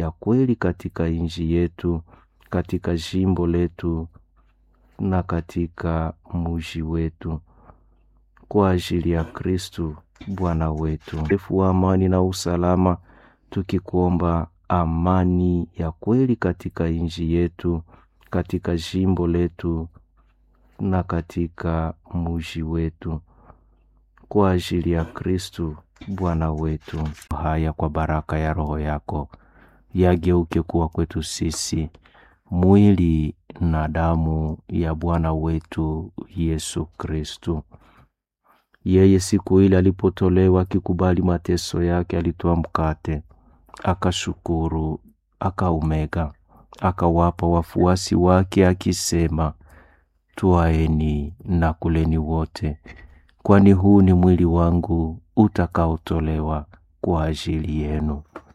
ya kweli katika nchi yetu, katika jimbo letu na katika mji wetu, kwa ajili ya Kristu Bwana wetu. Refu wa amani na usalama, tukikuomba amani ya kweli katika nchi yetu, katika jimbo letu na katika mji wetu, kwa ajili ya Kristu Bwana wetu. Haya kwa baraka ya Roho yako yageuke kuwa kwetu sisi mwili na damu ya Bwana wetu Yesu Kristu. Yeye siku ile alipotolewa akikubali mateso yake, alitoa mkate, akashukuru, akaumega, akawapa wafuasi wake akisema, Twaeni na kuleni wote, kwani huu ni mwili wangu utakaotolewa kwa ajili yenu.